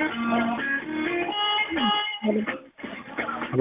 ሄሎ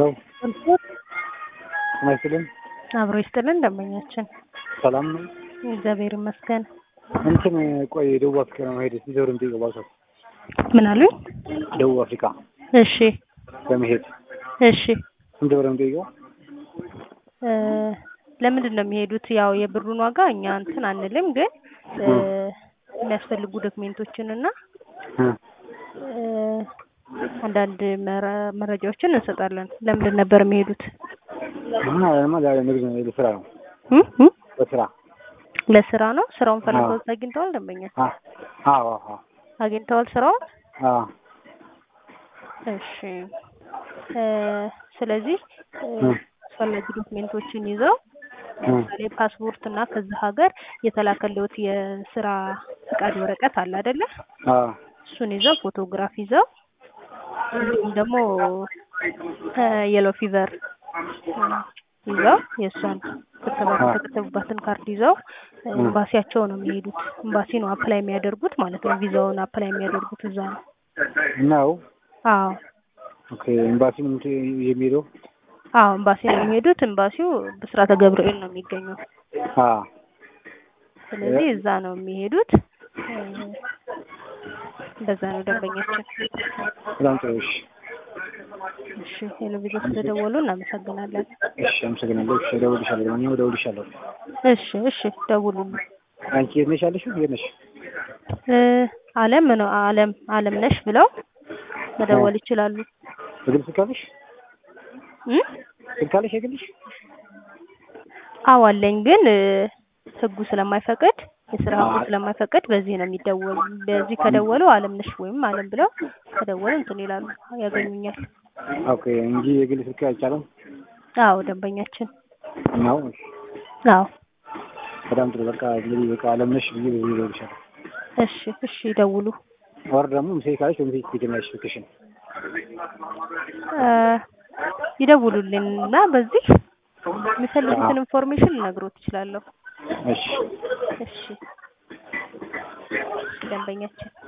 ጤና ይስጥልን። አብሮ ይስጥልን ደንበኛችን። ሰላም ነው? እግዚአብሔር ይመስገን። እንትን ቆይ ደቡብ አፍሪካ ለመሄድ ሲዘሩ እንጠይቀው ባካችሁ። ምን አሉኝ? ደቡብ አፍሪካ እሺ ለመሄድ እሺ ስንት ብር ነው የምጠይቀው? እ ለምንድን ነው የሚሄዱት? ያው የብሩን ዋጋ እኛ እንትን አንልም፣ ግን እ የሚያስፈልጉ ዶክሜንቶችን እና እ እ አንዳንድ መረ- መረጃዎችን እንሰጣለን። ለምንድን ነበር የሚሄዱት? አሁን አለማ ዛሬ ንግድ ነው ለስራ ነው እ እ ለስራ ለስራ ነው። ስራውን ፈልገው አዎ። አግኝተዋል? ደንበኛ አ አዎ አዎ አግኝተዋል ስራውን? አዎ እሺ እ ስለዚህ እ እ አስፈላጊ ዶክሜንቶችን ይዘው እ ለምሳሌ ፓስፖርት እና ከዚህ ሀገር የተላከልዎት የስራ ፍቃድ ወረቀት አለ አይደለ? አዎ እሱን ይዘው ፎቶግራፍ ይዘው እንዲሁም ደግሞ የሎ ፊቨር ይዘው የእሷን ክትባት አዎ። የተከተቡባትን ካርድ ይዘው ኤምባሲያቸው ነው የሚሄዱት። ኤምባሲ ነው አፕላይ የሚያደርጉት ማለት ነው። ቪዛውን አፕላይ የሚያደርጉት እዛ ነው። ነው አዎ ኦኬ ኤምባሲ ነው የምት- የሚሄደው አዎ ኤምባሲ ነው የሚሄዱት። ኤምባሲው ብስራተ ገብርኤል ነው የሚገኘው። አዎ ስለዚህ እዛ ነው የሚሄዱት። እ እንደዛ ነው ደንበኛችን። በጣም ጥሩ እሺ እሺ ሄሎ ቪዛ ስለደወሉ እናመሰግናለን። እሺ አመሰግናለሁ እሺ እደውልልሻለሁ ለማንኛውም እደውልልሻለሁ እሺ እሺ ደውሉልን። አንቺ የት ነሽ ያለሽው የት ነሽ እ አለም ነው አለም አለም ነሽ ብለው መደወል ይችላሉ። የግል ስልክ አለሽ እ ስልክ አለሽ የግልሽ አዎ አለኝ፣ ግን እ ህጉ ስለማይፈቅድ የስራ ህጉ ስለማይፈቅድ በዚህ ነው የሚደወሉ። በዚህ ከደወሉ አለም ነሽ ወይም አለም ብለው ከደወሉ እንትን ይላሉ ያገኙኛል። ኦኬ እንጂ የግል ስልክ አይቻልም አዎ ደንበኛችን። ነው አዎ በጣም ጥሩ በቃ እንግዲህ በቃ አለም ነሽ ብዬ በዚህ እደውልልሻለሁ እሺ እሺ ይደውሉ። ወር ደግሞ ምሴ ካለሽ በምሴ ትገኛለሽ ስልክሽን እ ይደውሉልን እና በዚህ የሚፈልጉትን ኢንፎርሜሽን ልነግሮት እችላለሁ። እሺ እሺ ደንበኛችን